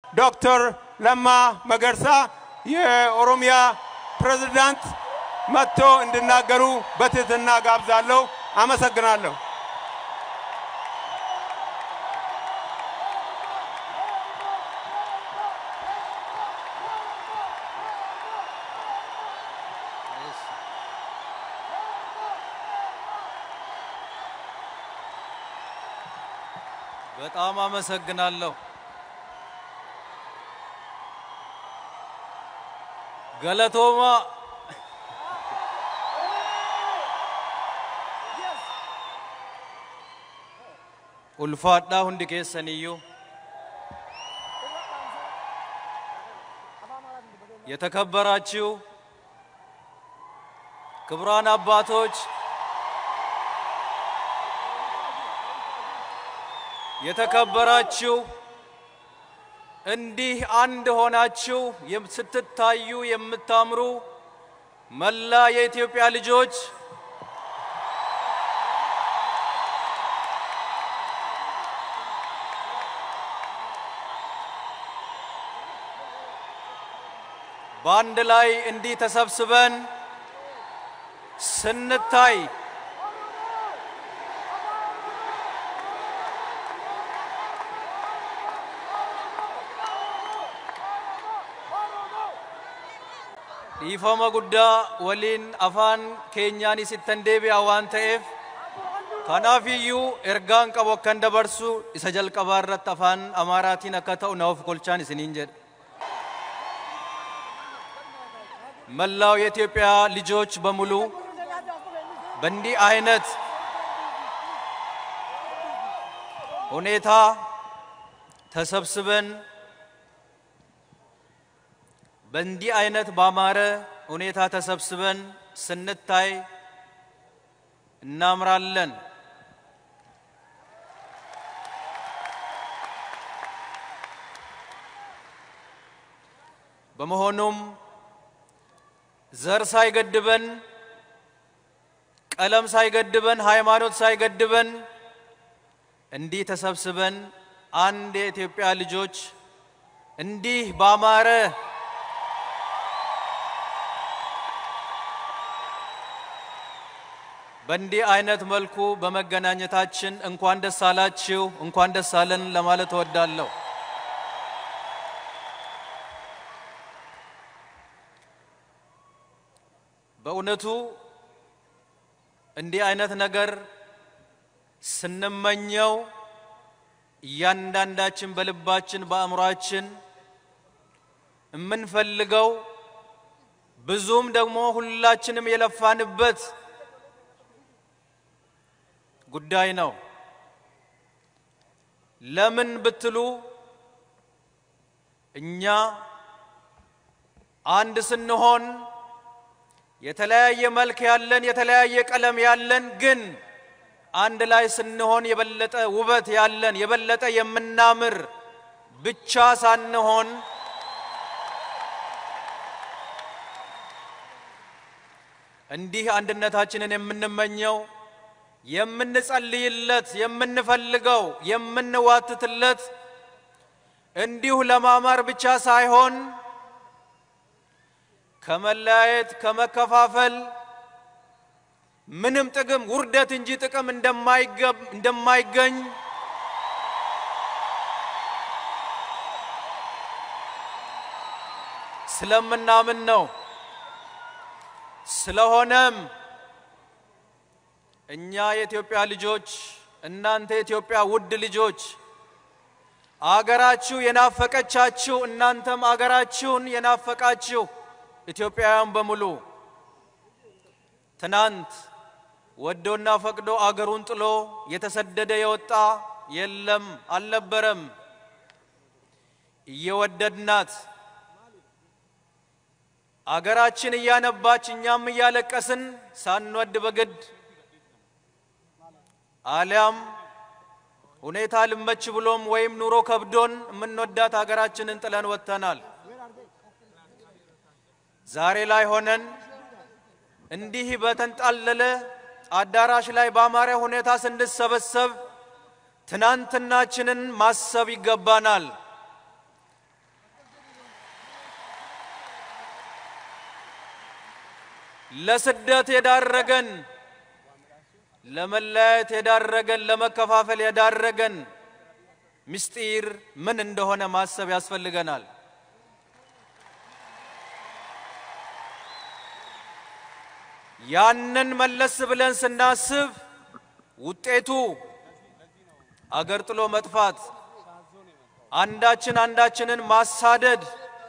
ዶክተር ለማ መገርሳ የኦሮሚያ ፕሬዝዳንት መጥቶ እንዲናገሩ በትህትና ጋብዛለሁ። አመሰግናለሁ። በጣም አመሰግናለሁ። ገለቶማ ኡልፋዳ ሁንዲ ኬሰንዩ የተከበራችሁ ክቡራን አባቶች የተከበራችሁ እንዲህ አንድ ሆናችሁ የም- ስትታዩ የምታምሩ መላ የኢትዮጵያ ልጆች በአንድ ላይ እንዲህ ተሰብስበን ስንታይ dhiifama guddaa waliin afaan keenyaan isittan deebi'a waan ta'eef kanaaf iyyuu ergaan qabu akkan dabarsu isa jalqabaa irratti afaan amaaraatiin akka ta'u na of kolchaan isiniin jedha መላው የኢትዮጵያ ልጆች በሙሉ በእንዲህ አይነት ሁኔታ ተሰብስበን በእንዲህ አይነት ባማረ ሁኔታ ተሰብስበን ስንታይ እናምራለን። በመሆኑም ዘር ሳይገድበን፣ ቀለም ሳይገድበን፣ ሃይማኖት ሳይገድበን እንዲህ ተሰብስበን አንድ የኢትዮጵያ ልጆች እንዲህ ባማረ በእንዲህ አይነት መልኩ በመገናኘታችን እንኳን ደስ አላችሁ፣ እንኳን ደስ አለን ለማለት እወዳለሁ። በእውነቱ እንዲህ አይነት ነገር ስንመኘው እያንዳንዳችን በልባችን በአእምሯችን የምንፈልገው ብዙም ደግሞ ሁላችንም የለፋንበት ጉዳይ ነው። ለምን ብትሉ እኛ አንድ ስንሆን የተለያየ መልክ ያለን የተለያየ ቀለም ያለን ግን አንድ ላይ ስንሆን የበለጠ ውበት ያለን የበለጠ የምናምር ብቻ ሳንሆን እንዲህ አንድነታችንን የምንመኘው የምንጸልይለት የምንፈልገው የምንዋትትለት እንዲሁ ለማማር ብቻ ሳይሆን ከመለያየት ከመከፋፈል ምንም ጥቅም ውርደት እንጂ ጥቅም እንደማይገብ- እንደማይገኝ ስለምናምን ነው። ስለሆነም እኛ የኢትዮጵያ ልጆች እናንተ የኢትዮጵያ ውድ ልጆች አገራችሁ የናፈቀቻችሁ እናንተም አገራችሁን የናፈቃችሁ ኢትዮጵያውያን በሙሉ ትናንት ወዶና ፈቅዶ አገሩን ጥሎ የተሰደደ የወጣ የለም አልነበረም። እየወደድናት አገራችን እያነባች እኛም እያለቀስን ሳንወድ በግድ አሊያም ሁኔታ ልመች ብሎም ወይም ኑሮ ከብዶን የምንወዳት ሀገራችንን ጥለን ወጥተናል። ዛሬ ላይ ሆነን እንዲህ በተንጣለለ አዳራሽ ላይ በአማረ ሁኔታ ስንሰበሰብ ትናንትናችንን ማሰብ ይገባናል። ለስደት የዳረገን ለመለያየት የዳረገን ለመከፋፈል የዳረገን ምስጢር ምን እንደሆነ ማሰብ ያስፈልገናል። ያንን መለስ ብለን ስናስብ ውጤቱ አገር ጥሎ መጥፋት፣ አንዳችን አንዳችንን ማሳደድ፣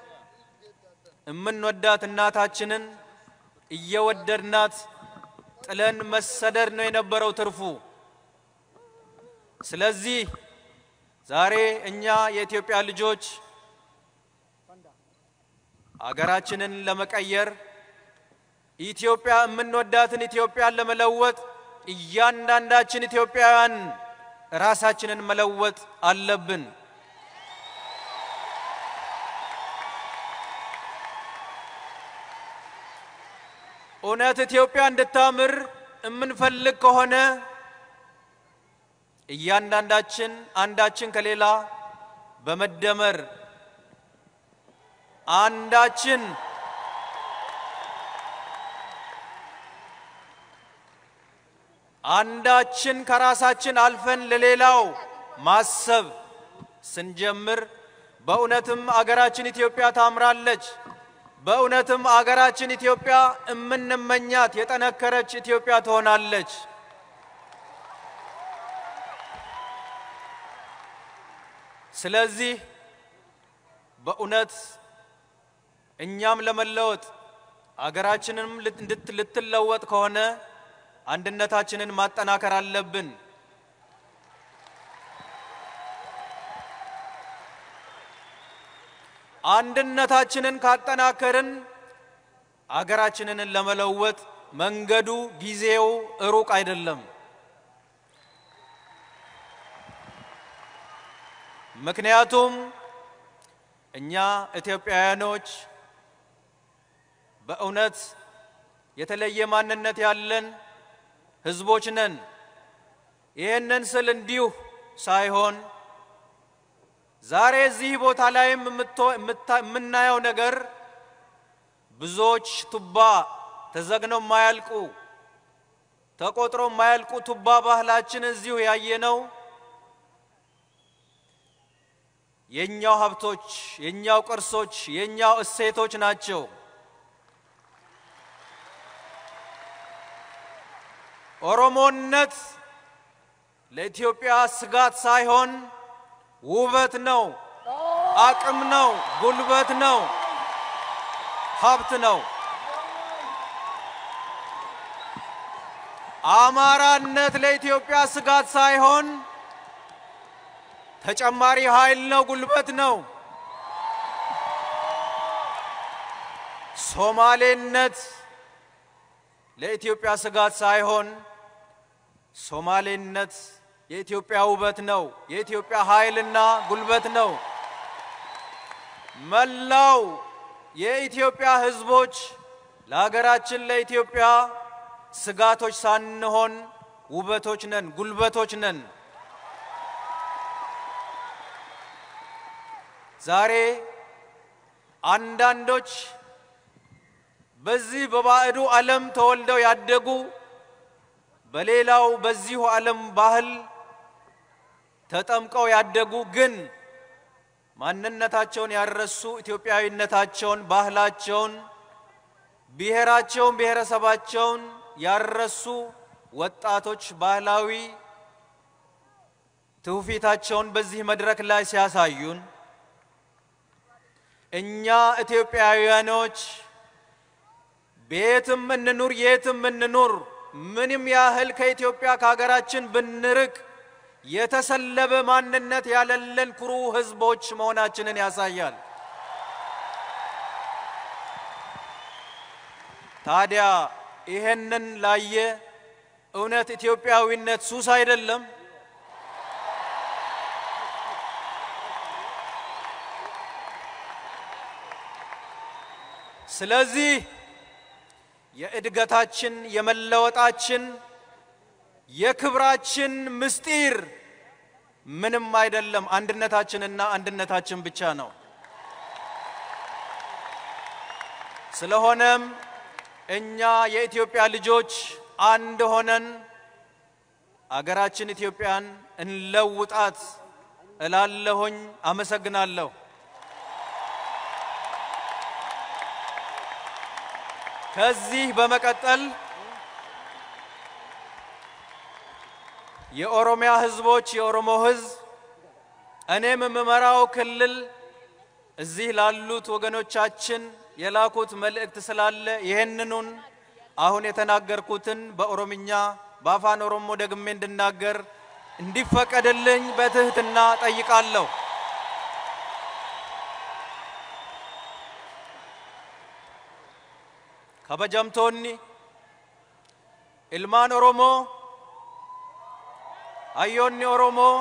እምንወዳት እናታችንን እየወደድናት ጥለን መሰደድ ነው የነበረው ትርፉ። ስለዚህ ዛሬ እኛ የኢትዮጵያ ልጆች አገራችንን ለመቀየር ኢትዮጵያ የምንወዳትን ኢትዮጵያን ለመለወጥ እያንዳንዳችን ኢትዮጵያውያን ራሳችንን መለወጥ አለብን። እውነት ኢትዮጵያ እንድታምር የምንፈልግ ከሆነ እያንዳንዳችን አንዳችን ከሌላ በመደመር አንዳችን አንዳችን ከራሳችን አልፈን ለሌላው ማሰብ ስንጀምር በእውነትም አገራችን ኢትዮጵያ ታምራለች። በእውነትም አገራችን ኢትዮጵያ እምንመኛት የጠነከረች ኢትዮጵያ ትሆናለች። ስለዚህ በእውነት እኛም ለመለወጥ አገራችንም ልት- ልትለወጥ ከሆነ አንድነታችንን ማጠናከር አለብን። አንድነታችንን ካጠናከርን አገራችንን ለመለወጥ መንገዱ ጊዜው ሩቅ አይደለም። ምክንያቱም እኛ ኢትዮጵያውያኖች በእውነት የተለየ ማንነት ያለን ሕዝቦች ነን። ይህንን ስል እንዲሁ ሳይሆን ዛሬ እዚህ ቦታ ላይም የምትወ- የምታ- የምናየው ነገር ብዙዎች ቱባ ተዘግነው የማያልቁ ተቆጥሮ የማያልቁ ቱባ ባህላችን እዚሁ ያየነው የኛው ሀብቶች፣ የኛው ቅርሶች፣ የኛው እሴቶች ናቸው። ኦሮሞነት ለኢትዮጵያ ስጋት ሳይሆን ውበት ነው፣ አቅም ነው፣ ጉልበት ነው፣ ሀብት ነው። አማራነት ለኢትዮጵያ ስጋት ሳይሆን ተጨማሪ ኃይል ነው፣ ጉልበት ነው። ሶማሌነት ለኢትዮጵያ ስጋት ሳይሆን ሶማሌነት የኢትዮጵያ ውበት ነው፣ የኢትዮጵያ ኃይልና ጉልበት ነው። መላው የኢትዮጵያ ሕዝቦች ለሀገራችን ለኢትዮጵያ ስጋቶች ሳንሆን ውበቶች ነን፣ ጉልበቶች ነን። ዛሬ አንዳንዶች በዚህ በባዕዱ ዓለም ተወልደው ያደጉ በሌላው በዚሁ ዓለም ባህል ተጠምቀው ያደጉ ግን ማንነታቸውን ያረሱ ኢትዮጵያዊነታቸውን፣ ባህላቸውን፣ ብሔራቸውን፣ ብሔረሰባቸውን ያረሱ ወጣቶች ባህላዊ ትውፊታቸውን በዚህ መድረክ ላይ ሲያሳዩን እኛ ኢትዮጵያውያኖች ቤትም እንኑር የትም እንኑር ምንም ያህል ከኢትዮጵያ ከሀገራችን ብንርቅ የተሰለበ ማንነት ያለለን ኩሩ ሕዝቦች መሆናችንን ያሳያል። ታዲያ ይሄንን ላየ እውነት ኢትዮጵያዊነት ሱስ አይደለም? ስለዚህ የእድገታችን የመለወጣችን የክብራችን ምስጢር ምንም አይደለም፣ አንድነታችንና አንድነታችን ብቻ ነው። ስለሆነም እኛ የኢትዮጵያ ልጆች አንድ ሆነን አገራችን ኢትዮጵያን እንለውጣት እላለሁኝ። አመሰግናለሁ። ከዚህ በመቀጠል የኦሮሚያ ህዝቦች የኦሮሞ ህዝብ እኔም የምመራው ክልል እዚህ ላሉት ወገኖቻችን የላኩት መልእክት ስላለ ይህንኑን አሁን የተናገርኩትን በኦሮምኛ በአፋን ኦሮሞ ደግሜ እንድናገር እንዲፈቀድልኝ በትህትና ጠይቃለሁ። kabajamtoonni ilmaan oromoo hayyoonni oromoo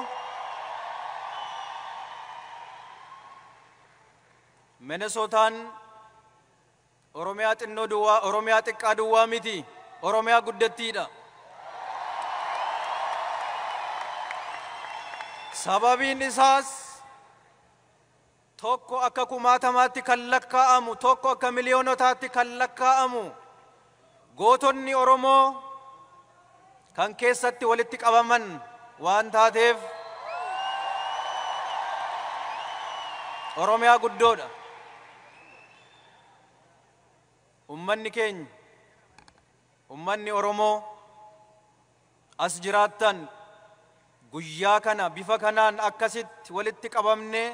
minesootaan oromiyaa xinnoo duwwaa oromiyaa xiqqaa duwwaa miti oromiyaa guddattiidha sababiin isaas tokko akka kumaatamaatti kan lakkaa'amu tokko akka miliyoonotaatti kan lakkaa'amu gootonni oromoo kan keessatti walitti qabaman waan taateef oromiyaa guddoodha ummanni keenya ummanni oromoo as jiraattan guyyaa kana bifa kanaan akkasitti walitti qabamnee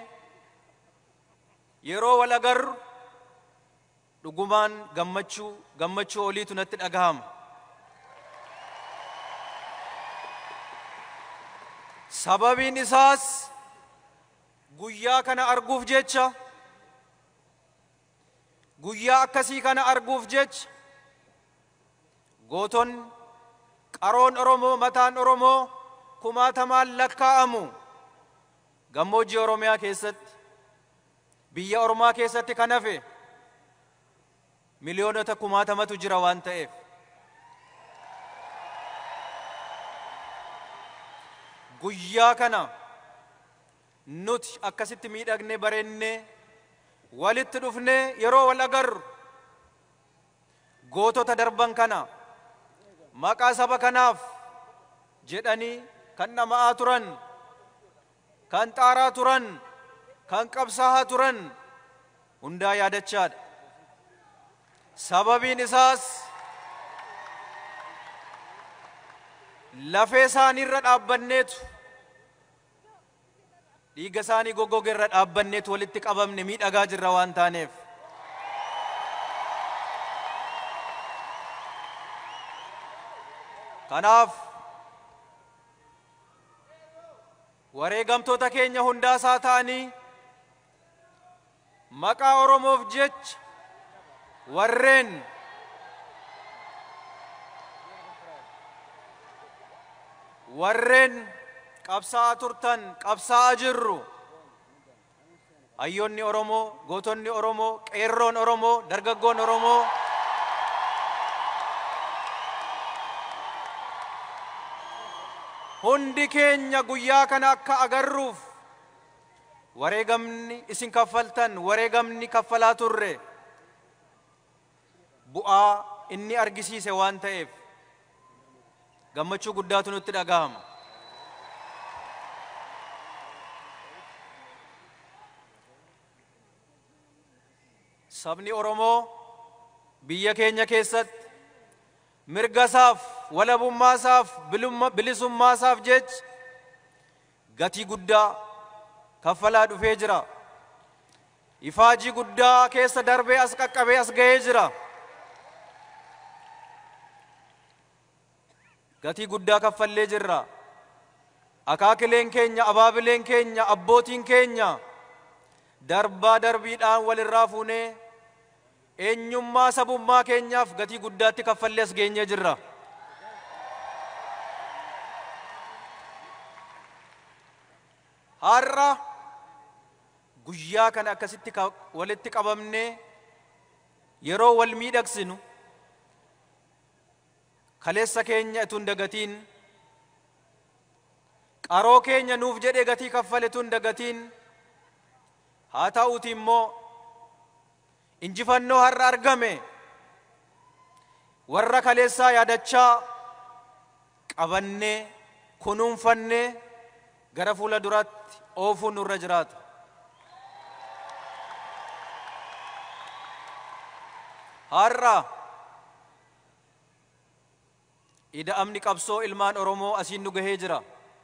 yeroo wal agarru dhugumaan gammachuu gammachuu oliitu natti dhagahama. Sababiin isaas guyyaa kana arguuf jecha guyyaa akkasii kana arguuf jecha gootonni qaroon Oromoo mataan Oromoo kumaatamaan lakkaa'amu gammoojjii Oromiyaa keessatti biyya ormaa keessatti kan hafe miliyoonota kumaatamatu jira waan ta'eef guyyaa kana nuti akkasitti miidhagnee bareennee walitti dhufnee yeroo wal agarru gootota darban kana maqaa saba kanaaf jedhanii kan dhama'aa turan kan xaaraa turan kan qabsaa'aa turan hundaa yaadachaadha. Sababiin isaas lafee isaaniirra dhaabbanneetu dhiiga isaanii goggoge irra dhaabbanneetu walitti qabamne miidhagaa jirra waan taaneef. Kanaaf wareegamtoota keenya hundaasaa ta'anii maqaa Oromoof jecha warreen warreen qabsaa'aa turtan qabsaa'aa jirru hayyoonni Oromoo gootonni Oromoo qeerroon Oromoo dargaggoon Oromoo hundi keenya guyyaa kana akka agarruuf wareegamni isin kaffaltan wareegamni kaffalaa turre bu'aa inni argisiise waan ta'eef gammachuu guddaatu nutti dhagahama. Sabni Oromoo biyya keenya keessatti mirgasaaf walabummaasaaf bilisummaasaaf jecha gatii guddaa kaffalaa dhufee jira. Ifaajii guddaa keessa darbee as qaqqabee as ga'ee jira. Gatii guddaa kaffallee jirra. Akaakileen keenya, abaabileen keenya, abbootiin keenya darbaa darbiidhaan walirraa fuunee eenyummaa sabummaa keenyaaf gatii guddaatti kaffallee as geenyee jirra. Har'a guyyaa kana akkasitti walitti qabamnee yeroo wal miidhagsinu kaleessa keenya itun dagatiin qaroo keenya nuuf jedhee gatii kaffale tun dagatiin haa ta'uuti immoo injifannoo har'a argame warra kaleessaa yaadachaa qabannee kunuunfannee gara fuula duraatti oofuun nurra jiraata. Har'a ida'amni qabsoo ilmaan Oromoo asiin nu gahee jira.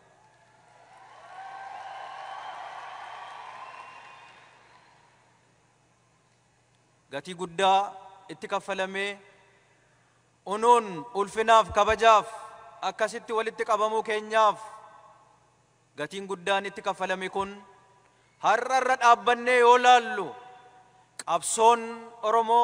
Gatii guddaa itti kaffalamee unuun ulfinaaf kabajaaf akkasitti walitti qabamuu keenyaaf gatiin guddaan itti kaffalame kun har'a irra dhaabbannee yoo laallu qabsoon Oromoo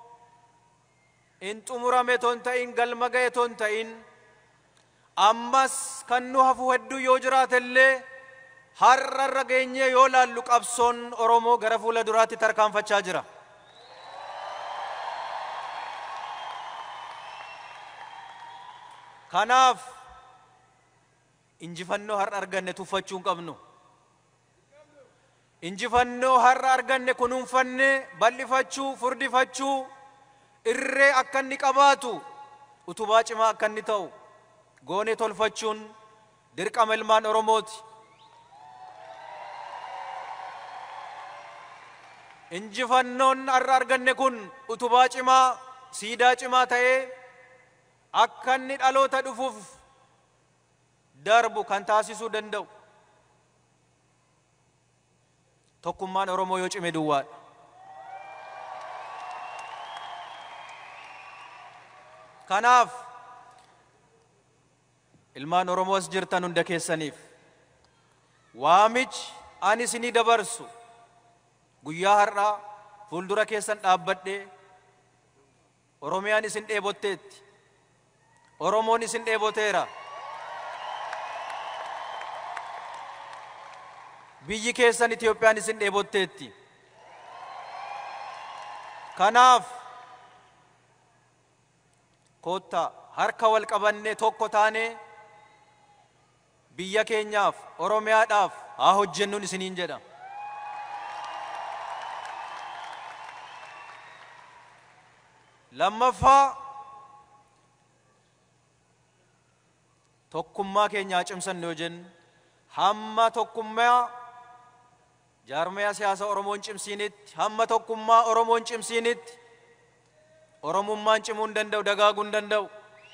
in xumurame ton ta'in galma ga'e ton ta'in ammas kan nu hafu hedduu yoo jiraate illee har'a irra geenyee yoo laallu qabsoon Oromoo gara fuula duraatti tarkaanfachaa jira. Kanaaf injifannoo har'a arganne tuffachuu hin qabnu. Injifannoo har'a arganne kunuunfannee bal'ifachuu, furdifachuu, irree akka inni qabaatu, utubaa cimaa akka inni ta'u, goonee tolfachuun dirqama ilmaan Oromooti. Injifannoon har'a arganne kun utubaa cimaa, siidaa cimaa ta'ee akka inni dhaloota dhufuuf darbu kan taasisuu danda'u. Tokkummaan Oromoo yoo cime duwwaadha. Kanaaf ilmaan Oromoo as jirtan hunda keessaniif waamichi ani isinii dabarsu guyyaa har'aa fuuldura keessan dhaabbadhee Oromiyaan isin dheebotteetti. Oromoon isin dheeboteera. Biyyi keessan Itiyoophiyaan isin dheebotteetti. Kanaaf koottaa harka wal qabannee tokko taanee biyya keenyaaf Oromiyaadhaaf haa hojjennuun isiniin jedha. Lammaffaa tokkummaa keenya haa cimsannu yoo jennu hamma tokkummaa jaarmaya siyaasa Oromoon cimsiinitti hamma tokkummaa Oromoon cimsiinitti Oromummaan cimuu hin danda'u dagaaguu hin danda'u.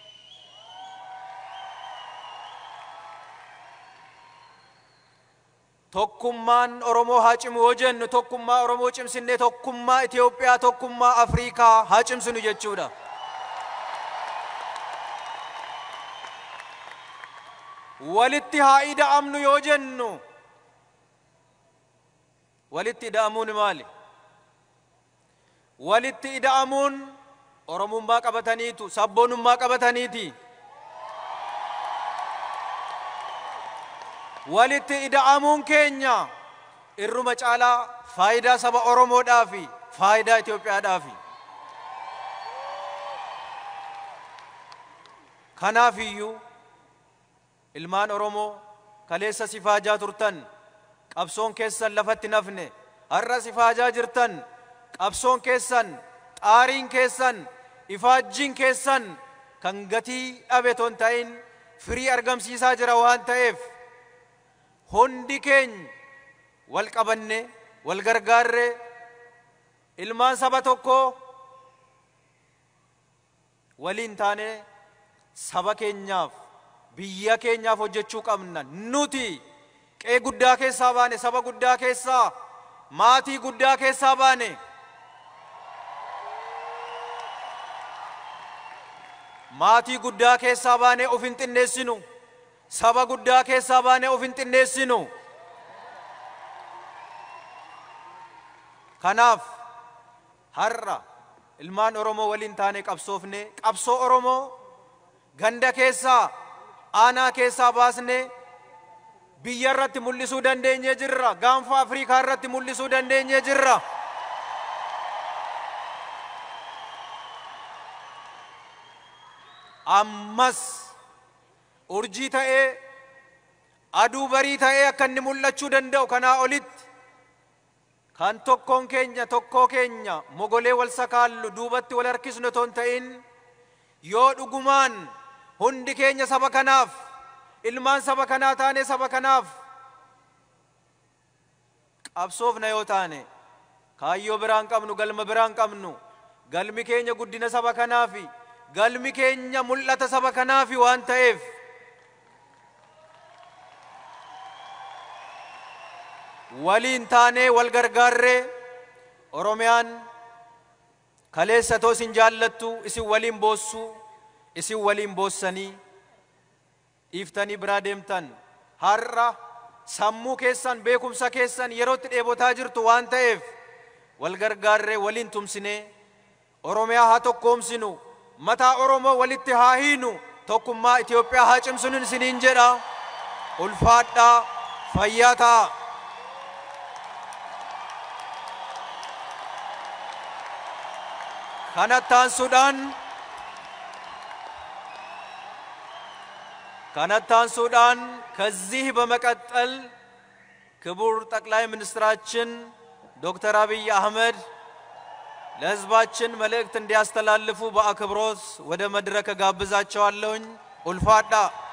Tokkummaan Oromoo haa cimu yoo jennu tokkummaa Oromoo cimsinnee tokkummaa Itoophiyaa tokkummaa Afriikaa haa cimsinu jechuudha. walitti haa ida'amnu yoo jennu walitti ida'amuun maali walitti ida'amuun oromummaa qabataniitu sabboonummaa qabataniiti walitti ida'amuun keenya irruma caalaa faayidaa saba oromoodhaafi faayidaa itiyoophiyaadhaafi kanaaf iyyuu ilmaan oromoo kaleessa sifaajaa turtan qabsoon keessan lafatti nafne har'a sifaajaa jirtan qabsoon keessan xaariin keessan ifaajjiin keessan kan gatii dhabe ton ta'in firii argamsiisaa jira waan ta'eef hundi keenya wal qabanne wal gargaarre ilmaan saba tokko waliin taane saba keenyaaf biyya keenyaaf hojjechuu qabna nuti qe'ee guddaa keessaa baane saba guddaa keessaa maatii guddaa keessaa baane maatii guddaa keessaa baane of hin xinneessinu saba guddaa keessaa baane of hin xinneessinu kanaaf har'a ilmaan oromoo waliin taane qabsoofne qabsoo oromoo ganda keessaa aanaa keessaa baasne biyya irratti mul'isuu dandeenye jirra gaanfa afriikaa irratti mul'isuu dandeenye jirra ammas urjii ta'ee aduu barii ta'ee akka inni mul'achuu danda'u kanaa olitti kan tokkoon keenya tokkoo keenya mogolee wal sakaallu duubatti wal harkisnu ton ta'in yoo dhugumaan hundi keenya saba kanaaf ilmaan saba kanaa taane saba kanaaf qabsoofna yoo taane kaayyoo biraan qabnu galma biraan qabnu galmi keenya guddina saba kanaafi galmi keenya mul'ata saba kanaafi waan ta'eef waliin taanee wal gargaarree oromiyaan kaleessa too isin jaallattu isin waliin boossuu isin waliin boossanii dhiiftanii biraa deemtan har'a sammuu keessan beekumsa keessan yerootti dheebotaa jirtu waan ta'eef wal gargaarree waliin tumsinee oromiyaa haa tokkoomsinu mataa oromoo walitti haa hiinu tokkummaa Itoophiyaa haa cimsinu isiniin jedha ulfaadhaa fayyaa ta'a. kanatti aansuudhaan kanatti aanሱዳን ከዚህ በመቀጠል ክቡር ጠቅላይ ሚኒስትራችን ዶክተር አብይ አህመድ ለሕዝባችን መልእክት እንዲያስተላልፉ በአክብሮት ወደ መድረክ ጋብዛቸዋለሁኝ። ኡልፋዳ